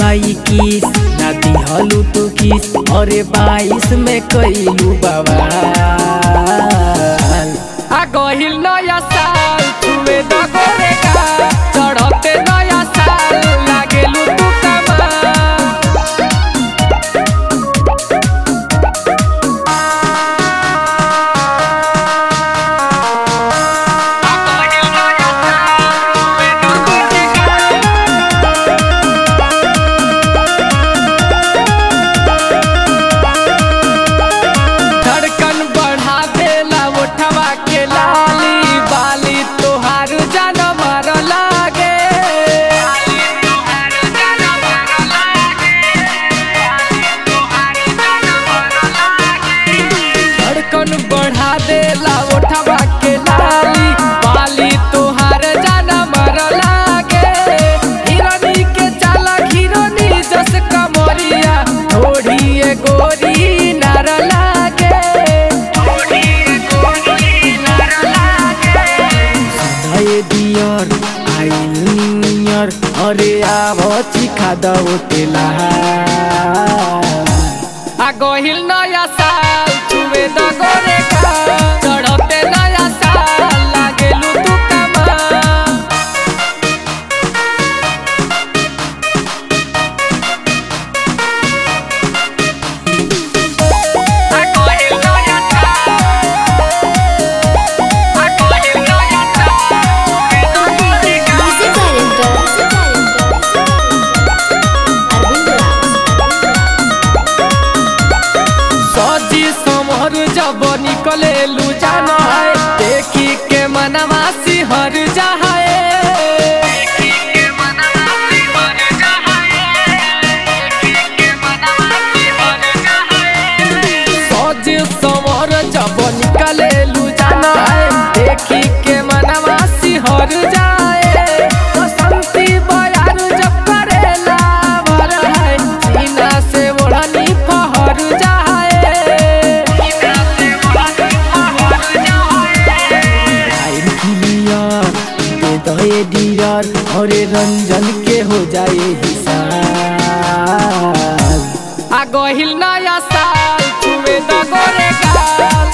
बाई किस ना दिहलू तू किस अरे बाईस में कैलू बवाल आ गहिल नया साल छुए द गोरे का चढ़ते नया साल लागेलू तू कमाल धड़कन बढ़ा देला उठवा के लाली बाली तोहार जान मार लागे धड़कन बढ़ा देला उठवा के लाली बाली तोहार जान मार लागे हिरनी के चाला हिरनी जस कमरिया थोड़ी ए गोरी नार लागे सुनाए दियर आइल न्यू ईयर अरे आब चिखा दो तेला आ गहिल नया साल छुए द गोरे का चढ़ते नया साल लागेलू तू कमा Music director. Arvind सजी समर जब निकले लू जाना है देखी के मनवा सिहर जाए सजी समर जब निकले लू जाना है देखी के मनवा सिहर जाए बसंती बयार जब करेला भर है सीना से ओढ़नी फहर जाए टाइम क्लियर दे दहे डियर अरे रंजन के हो जाए हिसाब आ गहिल नया साल छुए द गोरे गाल